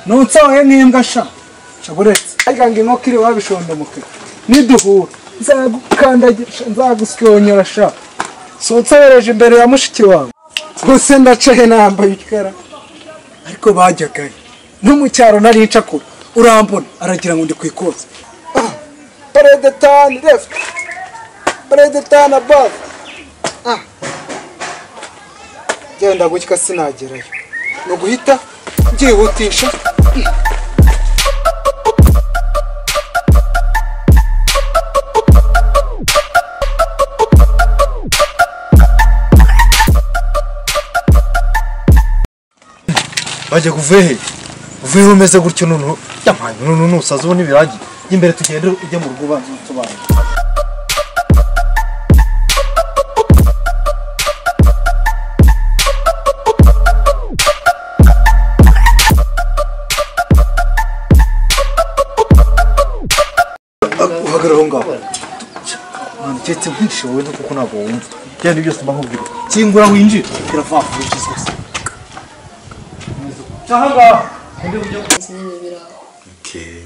nutsoye nk'imbwa sha shaburetse ariko ngo inkoko iri wabishonde mukiro niduhura nzagukandagisha nzagusyonyora sha sotsereje imbere ya mushiki wawe rwose ndacaye nambaye ikara ariko bajyagaye no mu cyaro nari ncakura urambona aragira ngo ndi kwikoza Ah, peredetani left peredetani above Ah. genda gutya sinagerayo ni uguhita byihutisha bajya kuvehe uveho umeze gutyo noneho yampaye noneho nusaza ubona ibiragi imbere tugende ujya mu rugo ubanza usobanura uhagarara aho ngaho mwana keretse nkwishoboye kuko ntabwo wumva genda byose mba nkubwira kingura winjira biravanga ubukizwe kimwe n'ibirayi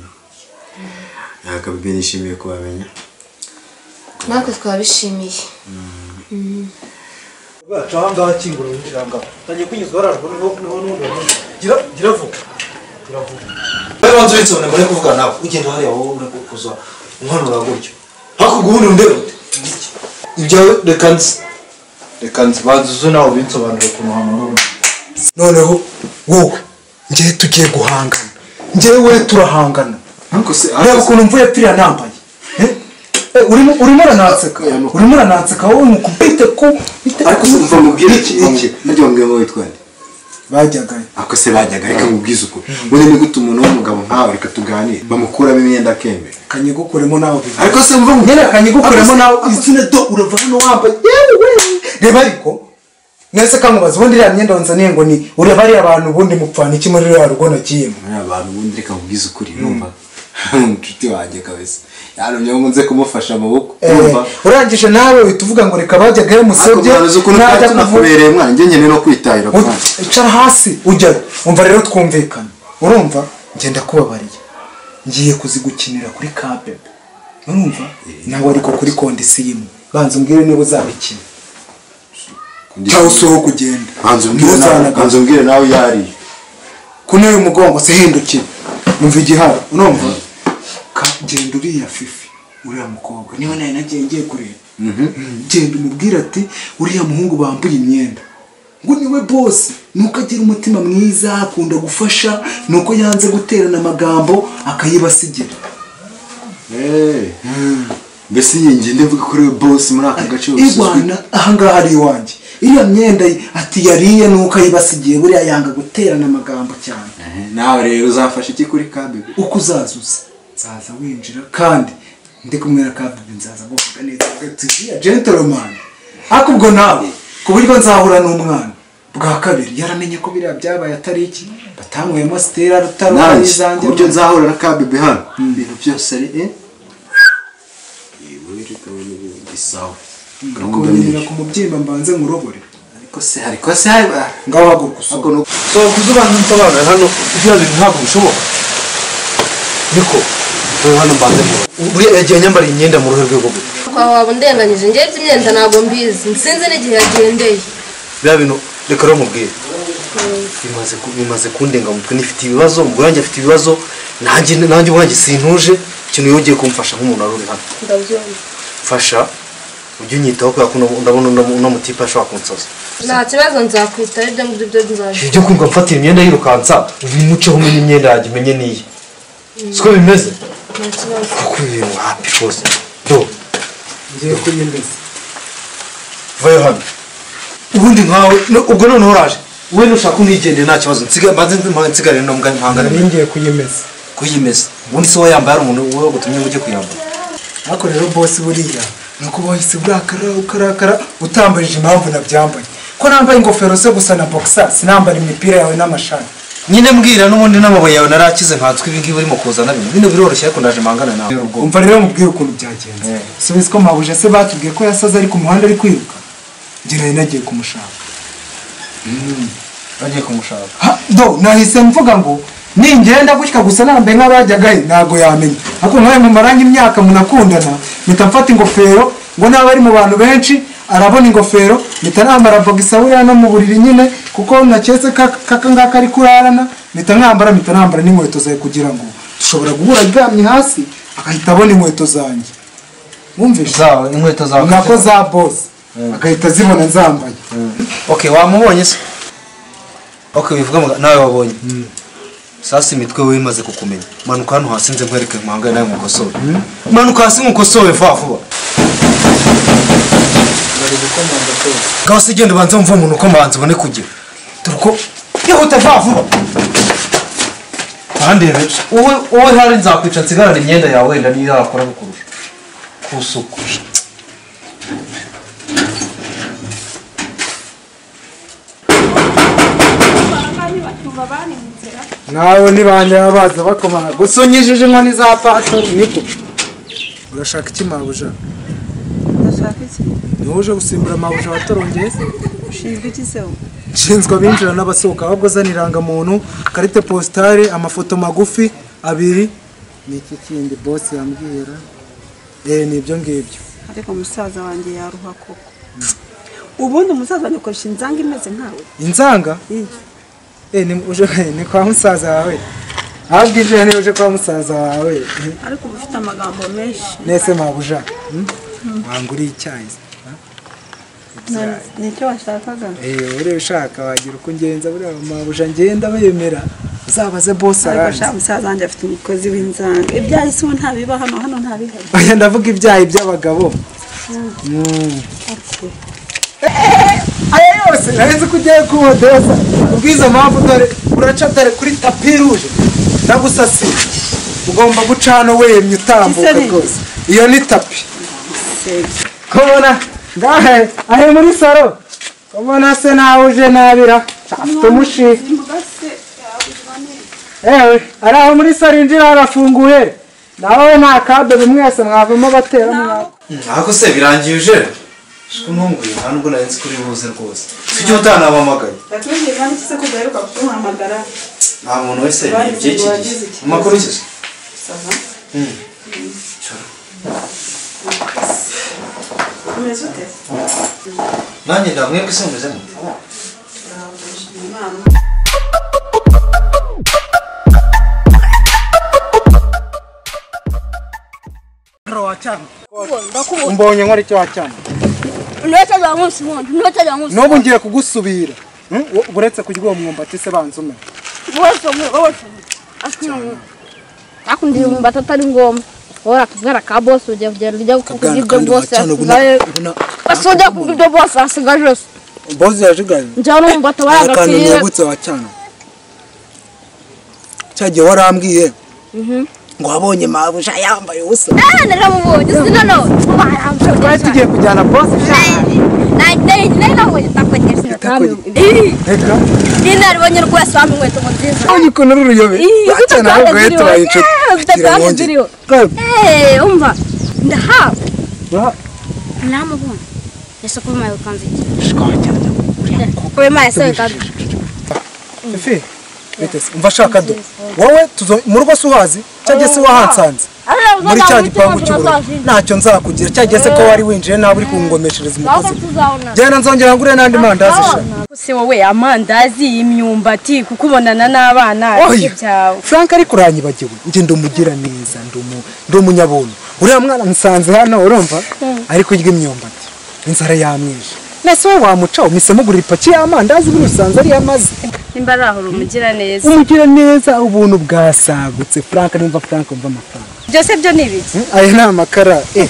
ntabwo nishimiye kubamenya natwe twabishimiye bacu aha ngaha kingura winjira aha ngaha utangiye kunyuzwa harajwe niho niho n'ubundi wamuze gira gira vuba gira vuba nawe wanze uretse ubona mbere kuvugana nawe ugenda hariya wowe ubona kuza umwanura gutyo hakurya ubundi undebe ute ibyawe reka nzi reka nzi banza uze nawe ubinsobanurire ukuntu hamahoro noneho wowe ngewe tugiye guhangana ngewe turahangana ariko se reba ukuntu mvuye piriya nambaye Eh? Eh, urimo urimo urananseka urimo urananseka wowe mu kubite ku bite ariko se mva mubwire iki iki iki ntajya mubwira ngo witwa nde bajyagayo ariko se bajyaga reka mubwize uko ubundi ni gute umuntu w'umugabo nkawe reka tuganire bamukuramo imyenda akemera kanyigukuremo nawe bivuga ariko se mva mubwire nyine kanyigukuremo nawe izina do urava hano wambaye yewe reba ariko nese kankubaza ubundi iriya myenda wanzaniye ngo ni ureba ariya abantu ubundi mupfana iki muri ruriya rugo nagiyemo muri abantu ubundi reka mubwize ukuri numva umucuti wanjye kabisa yarumye ngo nze kumufasha amaboko Eh, numva urangije nawe uhita uvuga ngo reka bajyagayo ariko musebye mwaruzi ukuntu twari tunakubereye mwana njye nkeneye no kwitahira Ut- mwana icara hasi ujyayo umva rero twumvikana urumva ngenda kubabariye ngiye kuzigukinira kuri kabebe urumva nawe ariko kuri kondisi imwe banza umbwire niba uzabikina cyangwa usohoka ugenda banza umbwire nawe ntuzanagaruke banza umbwire nawe iyo ariyo kuno y'umugongo se hindukira umva igihari urumva ka genda uriya fifi uriya mukobwa niba nawe nagiye ngiye kureba Mm, genda umubwire ati uriya muhungu bambuye imyenda ngo niwe bose nuko agira umutima mwiza akunda gufasha nuko yanze guterana amagambo akayibasigira Eh. mbese iyi ngende mvuga kuri we bosi muri aka gace yose uzwi irwana ahangaha ari iwanjye iriya myenda ye ati yariye nuko ayibasigiye buriya yanga guterana amagambo cyane Eh, nawe rero uzafasha iki kuri kabe uko uzazuza nzaza winjira kandi ndi kumwe na kabibi nzaza guvuga neza tuziya gentleman ariko ubwo nawe ku buryo nzahura n'umwana bwa kabiri yaramenye ko biriya byabaye atari iki batanyweyemo sitera rutaro nanjye n'izanjye ku buryo nzahura na kabe hano ibintu byose ari eh yewe reka wowe ubu isawa gahunda ni kunyerera iyo. ku mubyimba mbanze nkurobore ariko se ariko se haba ngaho haguruka usoma ariko nuko so kuza ubanza unsobanurira hano ibyo bintu ntabwo bishoboka niko hano mbanze nkurobore yagiye nyambariye imyenda mu ruhe rwego rwe kwa waba undenganyije ngewe iby'imyenda ntabwo mbizi nsinzi n'igihe yagendeye biriya bintu reka rero mubwire bimaze ku- bimaze kundenga mu mutwe nifite ibibazo ubwo yanjye afite ibibazo nanjye nanjye ubwanjye sintuje ikintu yongeye kumfasha nk'umuntu wari uri hano ndabyumva mfasha ujye unyitaho kubera ko uno- ndabona uno- uno mutipe ashobora kunsoza nta kibazo nzakwitaho ibyo ngibyo byo nzajya ibyo kumva mfatira imyenda yirukansa ubimuceho umenye imyenda yanjye umenye n'iye siko bimeze nta kibazo kuko ibi bintu hapi rwose do ngiye kuyimeza vayo hano ubundi nkawe no- ubwo noneho uraje wowe nushaka unigende nta kibazo nsiga- mbanze mpa- nsigare no mbwa- mpangane nari ngiye kuyemeza kuyimeza ubundi se wayambaye ari umuntu wowe gutumye ngo ujye kuyambara ariko rero bose buriya ni uko wahise urakara ukarakara utambarije impamvu nabyambaye ko nambaye ingofero se gusa na boxer sinambara imipira yawe n'amashati nyine mbwira n'ubundi n'amabuye yawe narakize nkatswe ibi ngibi urimo kuzana bino bino biroroshye ariko ndaje mpangane nawe umva rero mubwire ukuntu byagenze Eh. subiza ko mpabuje se batubwiye ko yasaze ari ku muhanda ari kwiruka njye nari nagiye kumushaka bagiye kumushaka Ha, do nahise mvuga ngo ningenda gutya gusa nambaye nk'abajyagayo ntabwo yamenya ariko nkawe mu marangi imyaka munakundana mpita mfata ingofero ngo naba ari mu bantu benshi arabona ingofero mpita nambara bogisaburiya no mu buriri nyine kuko naketse ko aka ngaka ari kurarana mpita nkambara mpita nambara n'inkweto zawe kugira ngo dushobora guhura aryamye hasi agahita abona inkweto zanjye wumvise zawe inkweto zawe ngako za bose agahita azibona nzambaye okay wamubonye se okay bivuga ngo nawe wabonye sasa imitwe we imaze kukumenya manuka hano hasi nze nkwereke mpangane nawe nkukosore manuka hasi nkukosore vuba vuba ngaho se genda ubanze wumve umuntu ukomanza ubone kugira dore uko yihuta vuba vuba bandebe wowe wowe hari nzakwica nsigarane imyenda yawe wenda niyo yakora kukurusha kusuku nawe nibanjye baza bakomana gusa unyijije inkoni za pasori niko urashaka iki mabuja ndashaka iki niwe uje gusimbura mabuja watorongeye ushinzwe iki se wowe? nshinzwe abinjira n'abasohoka ahubwo zana irangamuntu karite positare amafoto magufi abiri ni iki kindi bosi yambwira eee ni ibyo ngibyo ariko musaza wanjye yaruha koko ubundi umusaza wanjye akoresha inzanga imeze nkawe inzanga Iyi. eee ni uje ni kwa musaza wawe ahubwo ije ni uje kwa musaza wawe ariko uba ufite amagambo menshi nese mabuja hmm? wanguriye icyayi ha? Ibyayi. Ni- ni icyo washakaga Eh, uriya ushaka wagira uko ungenza buriya mabuja ngenda bemera uzabaze bosi ariko aranze shaka umusaza wanjye afite umukozi w'inzanga ibyayi si we ntabiba hano hano ntabihari oya ndavuga ibyayi by'abagabo Mm. aya yose naheze ko ugiye kuhodoza ubwiza mpamvu dore uraca dore kuri tapi ruje ndagusasiye ugomba guca hano wemye utambuka Kiseri. rwose iyo ni tapi Sega. kubona ngahe ahe muri saro kubona se nawe uje nabira afite umushiha Imboga se yabuze ewe ari aho muri saro injira harafunguye nawe nta kadobe mwese mwavamo batera mwaka Ntabwo se birangiye uje Shiko ntunguye nta nubwo nari nzi ko uri buze rwose Tujye utanabahamagaye Yatubwiye kandi iki se ko udaheruka kuduhamagara Nta muntu wese yibye iki gihe Mu makuru iki se sava Cara. umeze ute Nanjye ndamwe ko se mumeze mute Imana mbonye nkora icyo wacyana Unaweza za ngusi mwana, unaweza za ngusi. n'ubu ngiye kugusubira Hmm? wo- uretse kurya uwo mwumbati se banza umenya Wote wote. Akuna mwana. Akundi mbata tari ngoma. Ora kugara ka boss uje uje uje kugibyo boss. Basoja kugibyo boss asigajos. bozi yajigaye Njalo mbata wara gakiye. wacyana cyagiye warambwiye ngo wabonye mabuja yambaye ubusa Eh niramubonye sina no. twari tugiye kujyana bozi Na dai dai na mwe takwetesa kamwe. reka Nina alibonye rwese wamwe tumotiza. ubonye ukuntu uri uruyobe wacyana ahubwo ye tubaye inshuti Gira ngo njye. Zitakanziriyo. Kwebe. Eh umva. Ndahawe. Ura- Namubona. Yesu kuma yukanze iki? Shikora. Kwe maya se kazi. Efe, witeze, umva shaka do wowe tuzo mu rugo si uhazi cyangwa se wahansanze muri cya gipangu cy'ubururu ntacyo nzakugira cyangwa se ko wari winjiye nawe uri kungomeshereza umukozi genda nzongera ngure n'andi mandazi sha se wowe amandazi imyumbati kukubonana n'abana oya byawe frank ariko uranyibagiwe njye ndumugira neza ndumu- ndi umunyabuntu uriya mwana nsanze hano urumva ari kurya imyumbati inzara yamwishe nese wowe wamuca umisemugurira ipaki y'amandazi buri usanze ariyo amaze nimba ari aho uri umugiraneza umugira neza ubuntu bwasagutse frank numva frank umva amafaranga byose byo ni ibiki aya ni amakara eh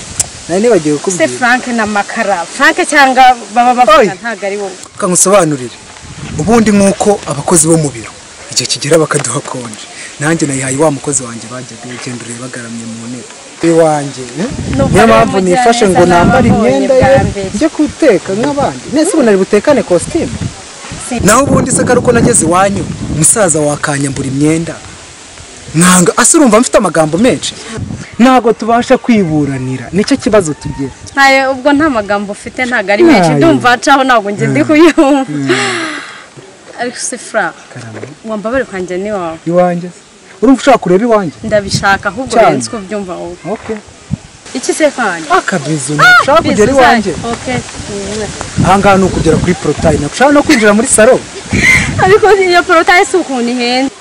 nari nibagiwe se kukubwira frank na makara frank cyangwa baba Oy. bavuga ntabwo ari wowe reka nkusobanurire ubundi nk'uko abakozi bo mu biro igihe kigera bakaduha konje nanjye nayihaye wa mukozi wanjye bajyaga ugenda ureba agaramye mu ntebe iwanjye eh? Nuko niyo rero mpamvu mujyane nifashe ngo neza nambare n'ababonye imyenda ye bwa mbere. njye guteka nk'abandi nese ubu nari butekane kositimu naho ubundi se kari uko nageze iwanyu umusaza wakanyambura imyenda mwanga ase urumva mfite amagambo menshi ntabwo tubasha kwiburanira nicyo kibazo tugira ntayo ubwo nta magambo ufite ntabwo ari menshi Ntayo. ndumva acaho ntabwo njye ndi kuyumva Alex Fra karame wambabare kwanjye ni wawe iwanjye se urumva ushaka kureba iwanjye ndabishaka ahubwo Cyane. urenze uko byumva wowe okay iki se kwanjye akabizu ntushaka kugera iwanjye okay aha ngaha ni ukugera kuri porotayi ntushaka no kwinjira muri salo ariko iyo porotaye si ukuntu ihenda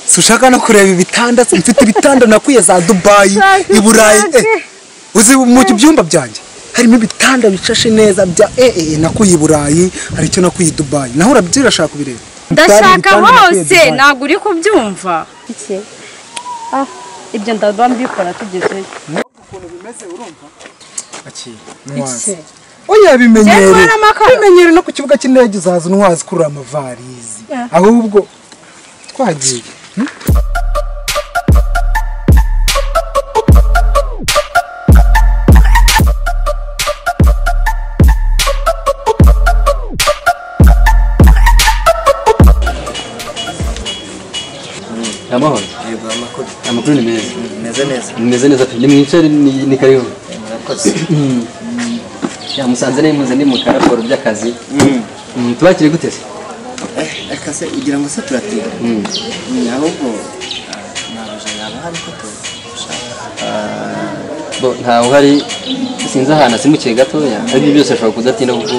si ushaka no kureba ibitanda se mfite ibitanda nakwiye za dubayi Shaka i burayi ushake. eh, uzi mu byumba byanjye harimo ibitanda bishashe neza bya ee nakuye i burayi hari icyo nakuye i dubayi naho urabyirashaka kubireba ndashaka Ibitanda nakuye i hose Dubayi. ntabwo uri kubyumva iki ah ibyo ndaba mbikora tugezeyo Aki, nwazi oya bimenyere Cyangwa n'amakara? bimenyere no ku kibuga cy'indege uzaza unwazi kurura amavarizi ahubwo twagiye hmm? Amahoro. yego amakuru Amakuru ni meza. meze neza Nimeze neza pe. Ni mwicare ni ni karibu. murakoze Ya musanze ni muze ndi mu karaporo by'akazi. Mm, Tubakire gute se? akase ugira ngo se turatira ahubwo nabuja yaba hari ko tu Bo ntawe uhari sinzi ahantu asimukiye gatoya. Ariko byose ashobora kudatinda kuko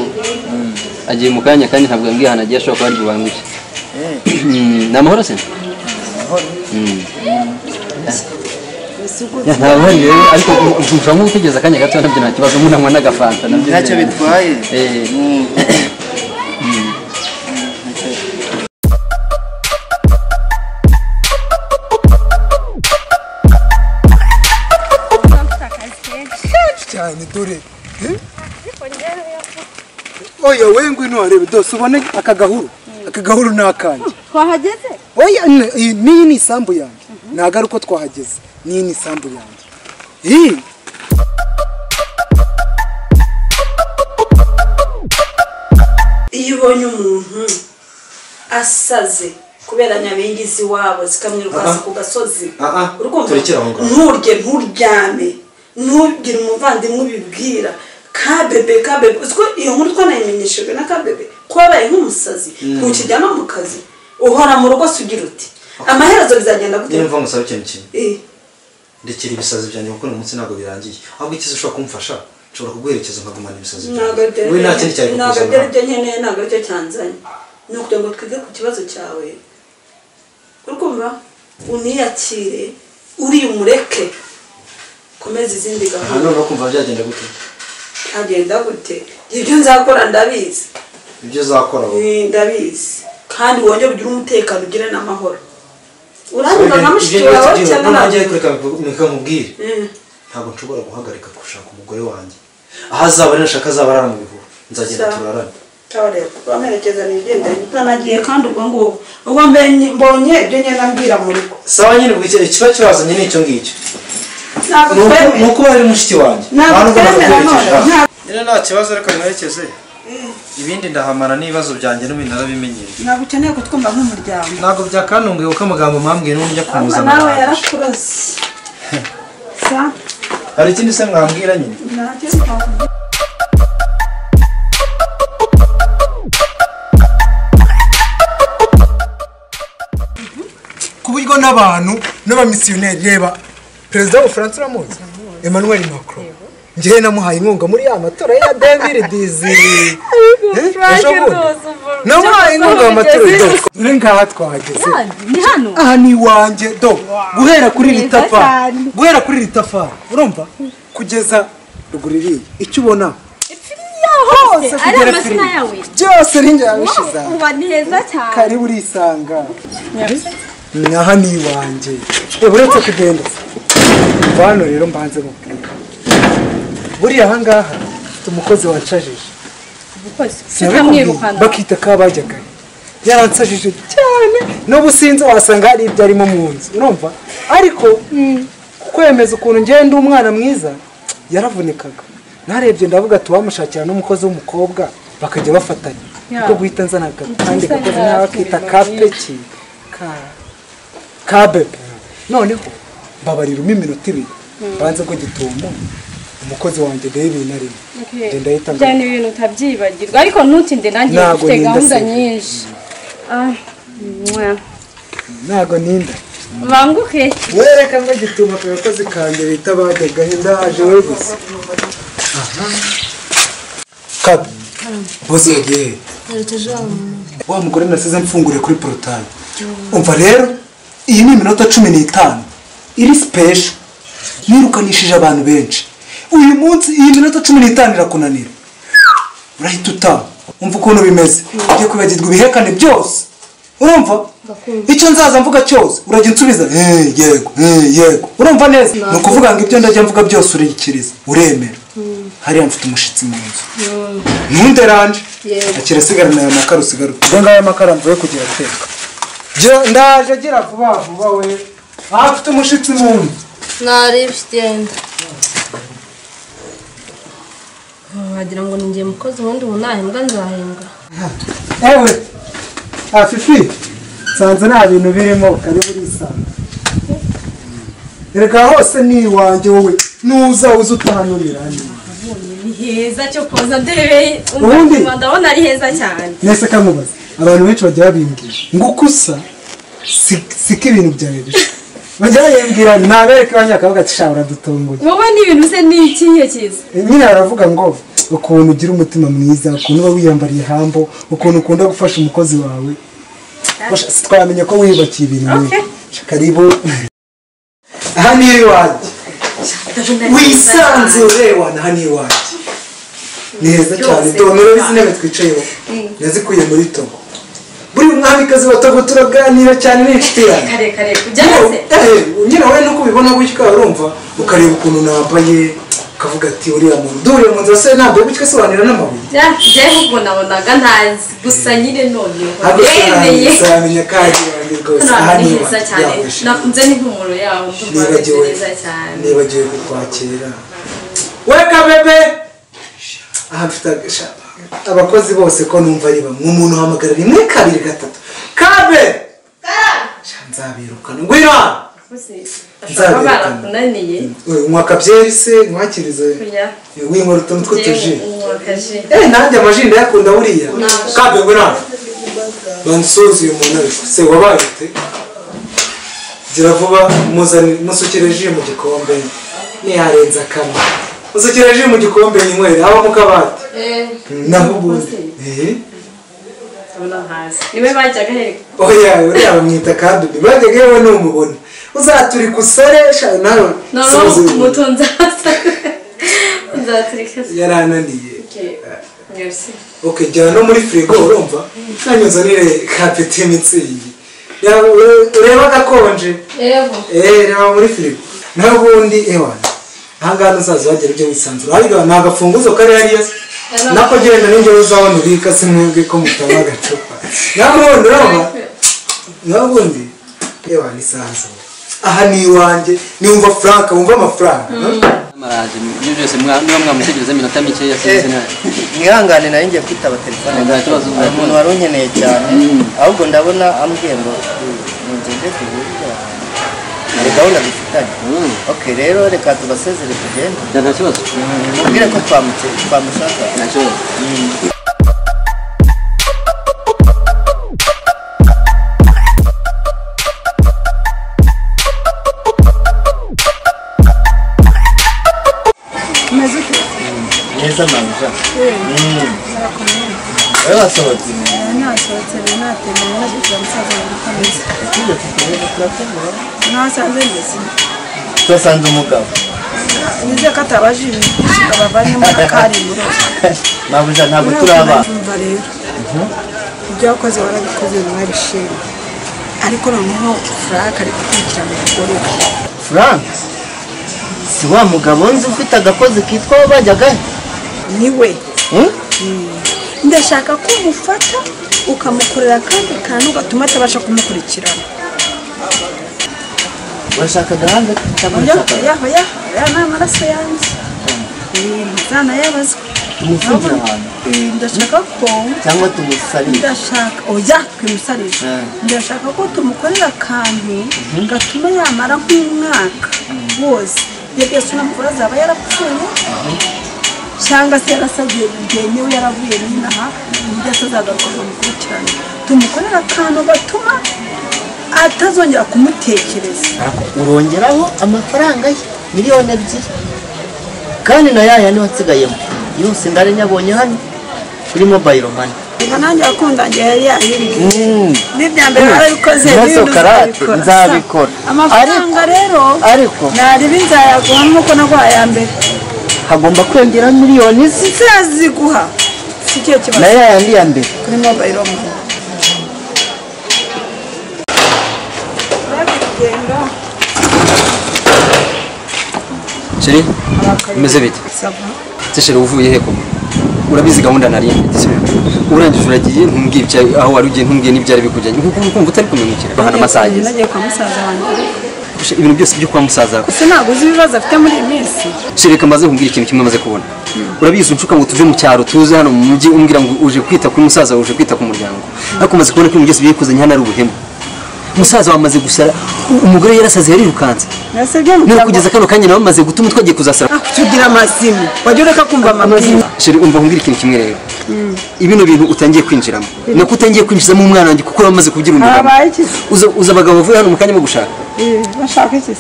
agiye mu kanya kandi ntabwo yambwiye ahantu agiye ashobora kuba ari bubanguke. Mm, Ni amahoro se? Mm. Ya, ntawe uhari rero ariko mvura nk'utegereza akanya gato nabyo nta kibazo nk'unanywa n'agafanta nabyo ntacyo rero. bitwaye Eh, cyane dore eh? oya we ngwino warebe dose ubone aka gahuru aka gahuru ni akanjye twahageze oya n- iyi- n'iyi ni isambu yanjye ntabwo ari uko twahageze n'iyi ni isambu yanjye iyi iyo ubonye umuntu asaze kubera nyabengizi wabo zikamwirwasa ku gasozi Ah, ah. Urumva? Turekere aho ngaho. nturye nturyame ntubwire umuvandimwe ubibwira kabebe kabebe uziko iyo nkuru twanayimenyeshejwe na kabebe ko wabaye nk'umusazi ntukijyamo mu kazi uhora mu rugo se ugira uti amaherezo bizagenda gute niyo mva ngusaba ikintu kimwe Eh, ndekera ibisazi byanjye kuko uyu munsi ntabwo birangiye ahubwo ikiza ushobora kumfasha nshobora kuguherekeza nkagumana ibisazi ntabwo byanjye aribyo- wowe nta kindi cyari ntabwo kukuzaho aribyo aribyo nkeneye ntabwo aribyo cyanzanye ni ukugira ngo twige ku kibazo cyawe urukumva uniyakire uri umureke komeza izindi aha gahunda none kumva byagenda gute agenda gute ibyo nzakora ndabizi ibyo uzakora wowe Eh, ndabizi kandi wongere ugire umutekano ugire n'amahoro Ibyo- uranyumva nka mushiki ibyo wawe tugiye- cyangwa noneho ngiye ntabwo? kureka mureka nkubwire Eh, ntabwo nshobora guhagarika gushaka umugore wanjye aho azaba ari nashaka azaba arara mu bihuru nzagenda Sawa. turarane kabarebe amerekeza nigendanye utanagiye kandi ubwo ngubwo ubwo mbenye- mbonye ibyo ngenda mbwira mu rugo sawa nyine ubwo icyo- ikiba kibazanye ni icyo ngicyo ntabwo Ni uko- twemera ni uko bari mushiki wanjye ntabwo Nta nubwo twemera naguherekeje, none aha. ntabwo nyine nta kibazo reka mwerekeze ibindi ndahamara n'ibibazo byanjye n'ibindi narabimenyereye ntabwo ukeneye kutwumva nk'umuryango ntabwo byakantunguye kuko amagambo mwambwiye n'uburyo ahubwo kumuza nawe amabanga yarakurose sa hari ikindi se mwambwira nyine ntacyo twakubwira ku buryo n'abantu n'abamisiyoneri reba perezida w'ubufaransa uramuzi emmanuel macron ngewe namuhaye inkunga muri ya matora ya dembiri dizi namuhaye inkunga mu matora do dore ngaha twahageze ni hano aha ni iwanjye do guhera kuri iri tafari guhera kuri iri tafari urumva kugeza ruguru iriya icyo ubona hose kugera ari kuri amazina iriya. yawe byose rinjye yabishize aha. uba ni heza cyane karibu urisanga aha ni iwanjye Eh, uretse kugenda se hano rero mbanze mubwira buriya aha ngaha mfite umukozi wancajije sinamwirukana bakita kabajyaga yaransajije cyane n'ubu sinzi wasanga hari ibyo arimo mu nzu urumva ariko kwemeza ukuntu ngenda umwana mwiza yaravunikaga narebye ndavuga ati wamushakira n'umukozi w'umukobwa bakajya bafatanya kuko guhita nzana kandi gakoze nawe akita kapeki ka- kabebe noneho mbabariramo iminota ibiri banze ko gitumo umukozi wanjye rero ibintu arimo Okay. Genda yitanga. Byane ibintu utabyibagirwa ariko ntutinde nanjye Ntabwo mfite ninda gahunda se. nyinshi. Ah. mwah. ntago ninda Banguke. wereka ngo gituma abakozi kanjye bita bajya gahinda haje we gusa kabi bose yagiye he? Nerekeje wa muntu. wa mugore nasize mfungure kuri porotayi umva rero iyi ni iminota cumi n'itanu iri sipesho yirukanishije abantu benshi uyu munsi iyi minota cumi n'itanu irakunanira urahita utaha umva ukuntu bimeze ugiye kwibagirwa ibihekane byose urumva icyo nzaza mvuga cyose urajya unsubiza "Eh, yego eh, yego urumva neza ni ukuvuga ngo ibyo ndajya mvuga byose urikiriza uremera hariya mfite umushyitsi mu nzu ntunderanje Yego. kirasigarana aya makara usigaruka ubwo ngaya makara mvuye kugira ateka ndaje agira vuba vuba we ahafite umushyitsi mu nzu Nari bifitenda. Wagira ngo ninjye mukozi ubundi ubu nahembwa nzahembwa. ewe afifi nsanze nta bintu birimo kari burisanga reka hose ni iwanjye wowe nuza uze utahanurira Ni heza cyo koza debe. Ubundi? Ubundi ndabona ari heza cyane. nese kamubaza abantu benshi bajya babimbwira ngo uko usa si- siko ibintu byawe bisa bajya bayibwira ntabereke abanyakavuga ati sha uradutunguye Wowe n'ibintu se ni ikihe cyiza? nyine baravuga ngo ukuntu ugira umutima mwiza ukuntu uba wiyambariye hambo ukuntu ukunda gufasha umukozi wawe Basha, twamenya ko wiyubakiye ibintu Okay. Sha, karibu aha ni iwanjye wisanzure wana aha ni iwanjye ni heza cyane tubonera izi ntebe twicayeho yazikuye muri togo buri mwamikazi wa togo turaganira cyane n'inshuti yanjye Kare kare kujyaho se. nyine wowe nuko ubibona gutya urumva ukareba ukuntu nambaye ukavuga ati uriya muntu duhuriye mu nzira se ntabwo gutya asobanura n'amabuye Bya byaho ubwo nabonaga ntazi gusa nyine noneho. ntabwo Yemeye. sinamenya kandi wanjye rwose aha Ni niba heza cyane. Nakunze n'impumuro yaho. Ndumva ari nibagiwe heza cyane. nibagiwe kukwakira weka bebe aha mfite agashaka abakozi bose ko numva ari bamwe umuntu uhamagara rimwe kabiri gatatu kabe Sha, nzabirukana ngwino hano Ushobora kuba barakunaniye. unywa akabyeri se nkwakirize Kurya. winkora utuntu tw'utuji Uwakaje. Eh, nanjye amaji ndayakunda buriya kabe ngo ntabwo bansuhuza uyu muntu ariko se wabaye ute gira vuba muzanire musukire ji mu gikombe niharenze akamwe musukire ji mu gikombe yinywere haba mu kabati Eh, naho ubundi Eh, Ndabona hasi. Niwe bajyaga he? oya uriya bamwita kadubi bajyaga yewe numubona uzaturika usore sha nawe Noneho suhuza uyu muntu. umutunzi arasa. Nzaturika. yarananiye Okay. Merci. ok jyana no muri firigo urumva nanyuze nire kapeti y'imitsindo Ya- ure- ureba gakonje Yego. eee reba muri firigo n'ubundi ewana ahangaha nuzaza wagera ujya wisanzura ariko nta gafunguzo kari hariya se. nako genda ninjye uzabona ubika se mwebwe ko mutaba agacupa n'ubundi urumva n'ubundi ewana isanzura aha ni iwanjye niwumva frank wumva amafaranga Amaraje ibyo byose mwa- niba mwamutegereza iminota mikeya sinzi nabi. mwihangane nayo ngiye kwitaba telefone Nta kibazo hari umuntu wari unkeneye cyane ahubwo ndabona ambwiye ngo nugende duhurire ahantu hari gahunda dufitanye Mm. ok rero reka tubasezere tugende Nta- Nta kibazo. mubwire ko twamuke- twamushaka Nta kibazo. neza manja wowe wasohotse nasohotse rero natembera nagize umusaza wanjye ukomeza nasanze neza twasanze umugabo nizeye ko atabajije abavanyemo akarimo mabuja ntabwo turi abana urumva rero ibyo wakoze warabikoze warabishimye ariko noneho frank ari gukurikirana umugore we frank si wa mugabo nzi ufite agakozi kitwa we bajyaga he? ni we Hmm? ndashaka ko umufata ukamukorera akandi kantu gatuma atabasha kumukurikirana urashaka agahanga Oya, oya, oya, oya ni amaraso yanjye ntazana yabazwa tumusubire ahantu Eh, ndashaka ko cyangwa tumusabire ndashaka oya twimusarisha ndashaka ko tumukorera akantu gatuma yamara nk'umwaka wose bebe sunamukuru azaba yarapfuye cyangwa se yarasabye rugenge we yaravuye n'inaha uburyo atazagaruka akamukurikirana tumukorera akantu gatuma atazongera kumutekereza urongeraho amafaranga ye miliyoni ebyiri kandi na ya yandi wansigayemo yose ndari nyabonye hano kuri mobayiro mani reka nanjye wakundangiye yari yayiriye n'ibya mbere warabikoze n'ibindi karate uzabikora nzabikora amafaranga rero ariko nariba nzayaguha nk'uko naguhaye ya mbere hagomba kwiyongera miliyoni ze nzaziguha si cyo kibazo na ya yandi ya mbere kuri mobayiro mani urabigenda Chérie, umeze bite se chérie uvuye he koko urabizi gahunda nari ndetse urangije uragiye ntumbwiye ibya aho wari ugiye ntumbwiye n'ibyari bikujyanye nkuko nkumva utari kumenyukira bahana amasaha ageze nagiye kwa musaza wanjye Gusa ibintu byose byo kwa musaza gusa ntabwo uzi ibibazo afite muri iyi minsi shereka mbaze kumbwira ikintu kimwe maze kubona urabizi unshuka ngo tuve mu cyaro tuze hano mu mujyi umbwira ngo uje kwita kuri musaza uje kwita ku muryango ariko umaze kubona ko ibintu byose bikuzanye hano ari ubuhemu musaza wamaze gusara umugore yarasaze yarirukanse nasabye mu niba kugeza kano kanya nawe amaze gutuma twagiye kuzasara tugira amasimu wajya ureka kumva amazina Sheri umva nkubwira ikintu kimwe rero ibino bintu utangiye kwinjiramo Mm. nako utangiye kwinjizamo umwana wanjye kuko uramaze kugira umugabo habaye iki se uza uza abagabo bavuye hano mu kanya bo gushaka Eh, bashaka iki se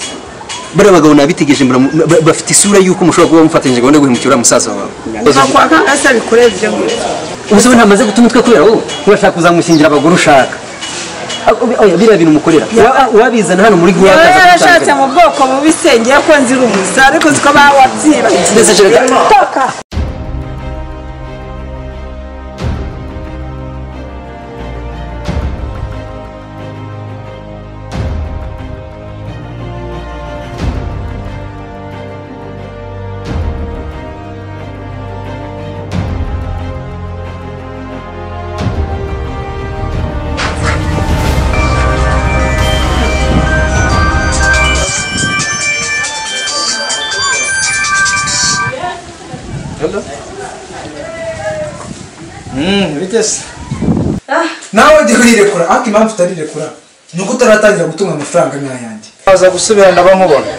bariya bagabo nabitegereje mbura- ba- bafite isura y'uko mushobora kuba mufatanyije gahunda yo guhemukira uriya musaza wawe ntakwaka asa bikorera ibyo ngibyo ubuzima ntamaze guta umutwe kubera wowe urashaka kuzamushyingira abagore ushaka Ah, oya, oya, biriya bintu mukorera Ura- urabizana hano muri guha yewe akaza yarashatse gutandukana. mu bwoko bubi sengeye ko nzira umusa ariko ziko bawabyiba Ndetse kereka- Toka. bitese nawe jya urirekura ariko impamvu utarirekura ni uko utaratangira gutunga amafaranga nk'ayanjye waza gusubira ndaba nkubona